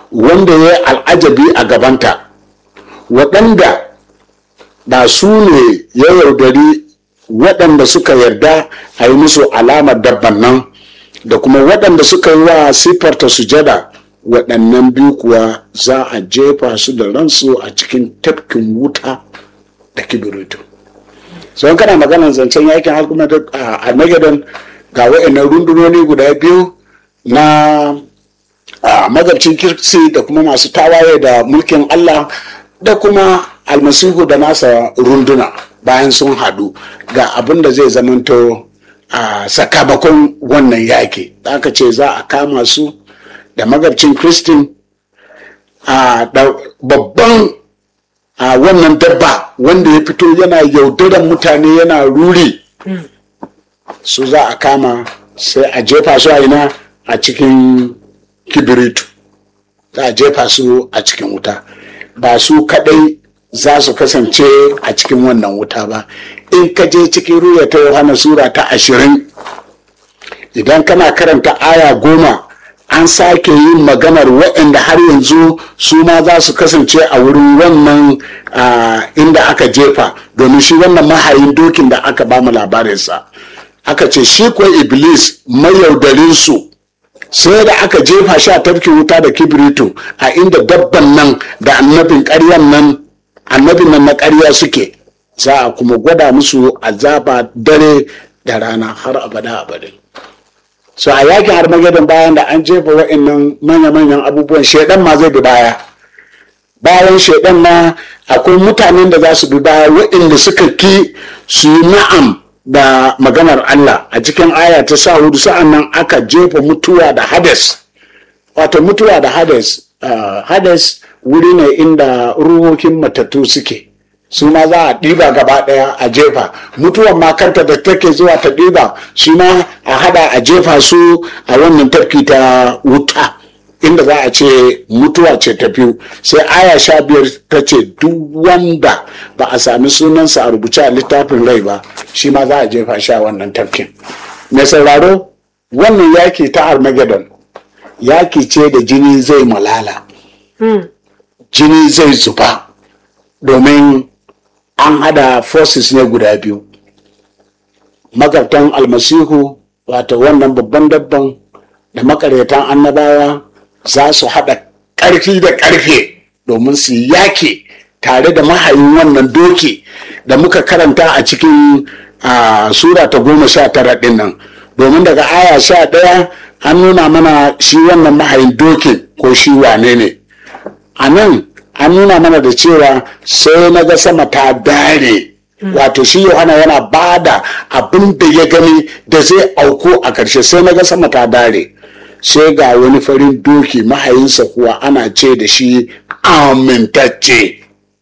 wanda ya yi al'ajabi a gabanta waɗanda ba su ne ya yaudari waɗanda suka yarda a yi musu alamar dabban nan da kuma waɗanda suka yi wa siffarta sujada waɗannan biyu kuwa za a jefa su da ransu a cikin tafkin wuta da kibiritu sau kana maganar zancen yakin armageddon ga waɗannan rundunoni guda biyu na magabcin kirsi da kuma masu tawaye da mulkin allah da kuma almasihu da nasa runduna bayan sun haɗu ga abin da zai zamanto a sakamakon wannan yaki da aka ce za a kama su da magabcin kristin a babban a wannan dabba wanda ya fito yana yaudaran mutane yana ruri su za a kama sai a jefa su a ina a cikin kibiritu za a jefa su a cikin wuta ba su kadai za su kasance a cikin wannan wuta ba in ka je cikin ruya ta yohana sura ta ashirin idan kana karanta aya goma an sake yin maganar waɗanda har yanzu su ma za su kasance a wurin wannan inda aka jefa domin shi wannan mahayin dokin da aka ba mu labarinsa aka ce shi kuwa iblis mayaudarinsu sai da aka jefa shi a tafkin wuta da kibirito a inda dabban nan da annabin ƙaryan nan annabin nan na ƙarya suke za a kuma gwada musu azaba dare da rana har abada abada so a yakin armageddon bayan da an jefa wa'annan manya-manyan abubuwan shaidan ma zai bi baya bayan shaidan ma akwai mutanen da za su bi baya wa'anda suka ki su yi na'am da maganar Allah a cikin aya ta sa hudu sa'an nan aka jefa mutuwa da hades wato mutuwa da hades uh, hades wuri ne inda ruhokin matattu suke su ma za a ɗiba gaba ɗaya a jefa mutuwan ma kanta da take zuwa ta ɗiba shi ma a hada a jefa su a wannan tafki ta wuta inda za a ce mutuwa ce ta biyu sai aya sha biyar ta ce duk wanda ba a sami sunansa a rubuce a littafin rai ba shi ma za a jefa shi a wannan tafkin mai sauraro wannan yaki ta armageddon yaki ce da jini zai malala jini zai zuba domin an hada forces ne guda biyu magabtan almasihu wato wannan babban dabban da makaryatan annabawa za su haɗa ƙarfi da ƙarfe domin su yake tare da mahayin wannan doki da muka karanta a cikin sura ta goma sha tara ɗin nan domin daga aya sha ɗaya an nuna mana shi wannan mahayin dokin ko shi wane ne a nan an nuna mana da cewa sai na ga sama ta dare wato shi yohana yana ba da abin da ya gani da zai auku a ƙarshe sai na ga sama ta dare sai ga wani farin doki mahayinsa kuwa ana ce da shi amintacce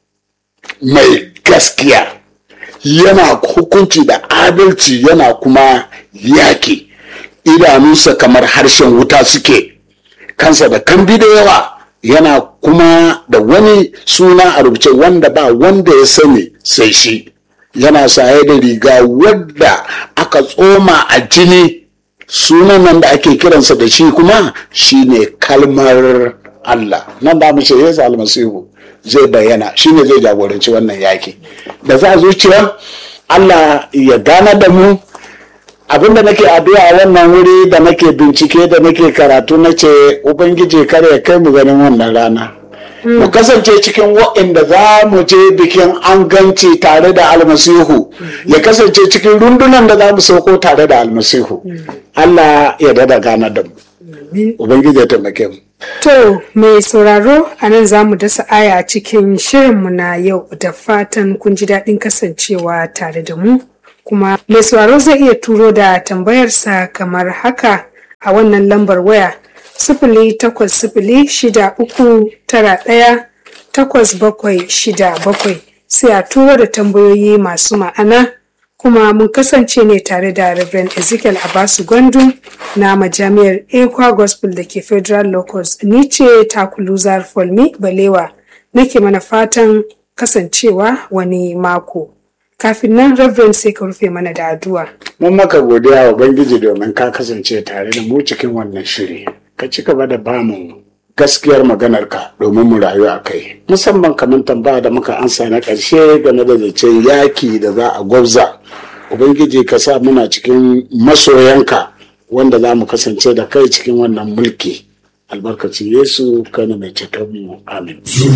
mai gaskiya yana hukunci da adalci yana kuma yaki idanunsa kamar harshen wuta suke kansa da kambi da yawa yana kuma da wani suna a rubuce wanda ba wanda ya sani sai shi yana saye da riga wadda aka tsoma a jini sunan nan da ake kiransa da shi kuma shine kalmar Allah nan da mu ce Yesu almasihu zai bayyana shine zai jagoranci wannan yaki da za zuciya Allah ya gana da mu abinda nake addu'a wannan wuri da nake bincike da nake karatu na ce ubangiji kare ya kai mu ganin wannan rana mu kasance cikin waɗanda za mu je bikin an ganci tare da almasihu ya kasance cikin rundunan da za mu sauko tare da almasihu allah ya dada gana da mu ubangiji ya taimake mu To, mai sauraro a nan za mu dasa aya cikin shirinmu na yau da fatan kun ji daɗin kasancewa tare da mu. Kuma mai sauraro zai iya turo da tambayarsa kamar haka a wannan lambar waya sifili takwas sifili shida uku tara ɗaya takwas bakwai shida bakwai sai a turo da tambayoyi masu ma'ana kuma mun kasance ne tare da Reverend Ezekiel Abasu Gwandu na majami'ar Ekwa Gospel da ke Federal Locus. Ni ce Takuluzar Folmi Balewa nake mana fatan kasancewa wani mako. Kafin nan Reverend sai ka rufe mana da addu'a. mun maka godiya wa ubangiji domin ka kasance tare da mu cikin wannan shiri ka ci gaba da bamu gaskiyar maganarka domin mu rayu a kai musamman kamar tambaya da muka ansa na ƙarshe game da zancen yaki da za a gwabza ubangiji ka sa muna cikin masoyanka wanda za mu kasance da kai cikin wannan mulki albarkacin yesu kana mai ceton mu amin